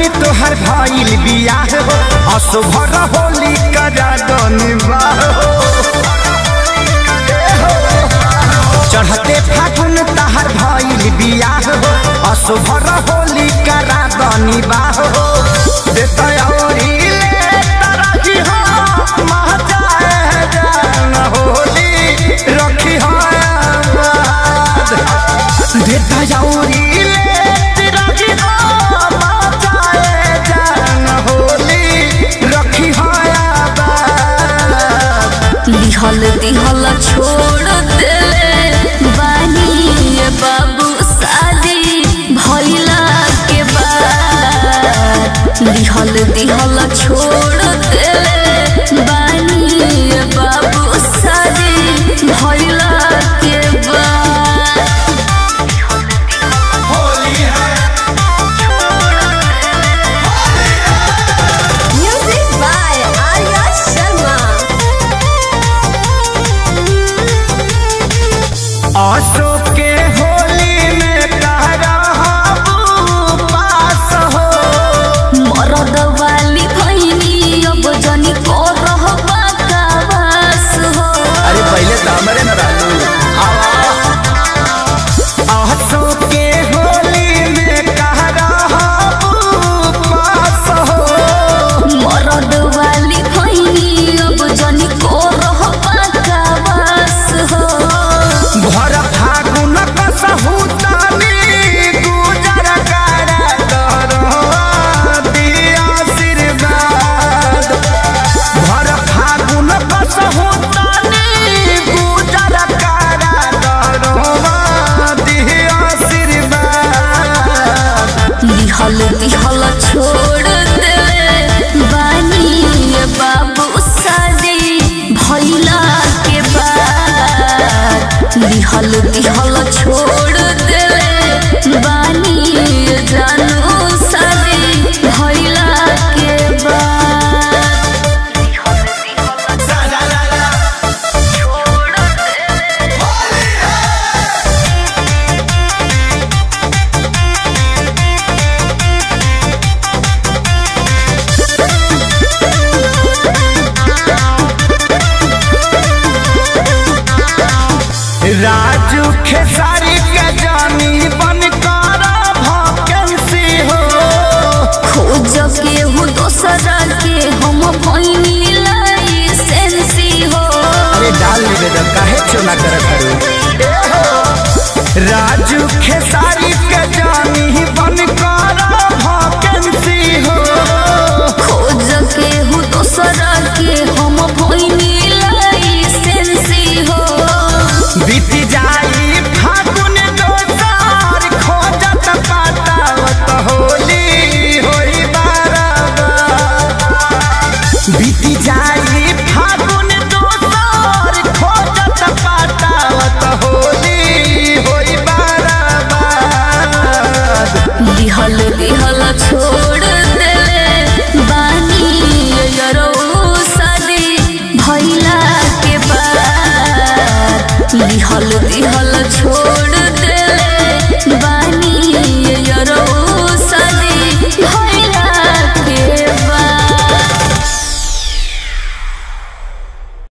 फागुन तोहर भइल बियाह हो असुभर होली करा दनिबा चढ़ते फागुन तहर भइल बियाह हो असुभर होली करा दनिबा हो देता औरी ले तरही हो महजाए जान होली रखी हो आबाद देता जाऊरी ले तिरगी हो मचाए जान होली रखी हो आबाद लिहल दिहल छोड़ देले बानी ये बाबू शादी भइला के बाद लिहल दिहल छोड़ देले बानी ये बाबू शादी भइला के बाद Music by Arya Sharma. Ashok के होली में कह रहा पास हो मरद वाली भैनी अब जनी को रहबा कावास हो अरे पहले तो हमारे न रहलू अशोक के होली में कह रहा पास हो मरद वाली भैनी अब जनी को रहबा कावास हो भर फागुन कसहु तानी गुजर कर दिया आशीर्वाद भर फागुन कसहु तानी गुजर कर दिया आशीर्वाद लिहल दिहल छोड़ दे बानी ये बाबू शादी भइला के बाद लिहल दिहल छोड़ दे बानी ये जानू शादी भइला के बाद राजू खेसारी के जानी बन कर भकेंसी हो खोज के हूँ दोसरा के हम भैनी लाइसेंसी हो अरे डाल ले बेटा काहे चोना करत हरो राजू खेसारी के जानी बन कर भकेंसी हो खोज के हूँ दोसरा के हम भैनी लाइसेंसी हो बीत जाई फागुन दोसार खोजत पातावत होली होई बाराबार बीत जाई फागुन दोसार खोजत पातावत होली होई बाराबार लिहल दिहल छोड़ देले बानी यरो शादी भइला के बाद लिहल दिहल छोड़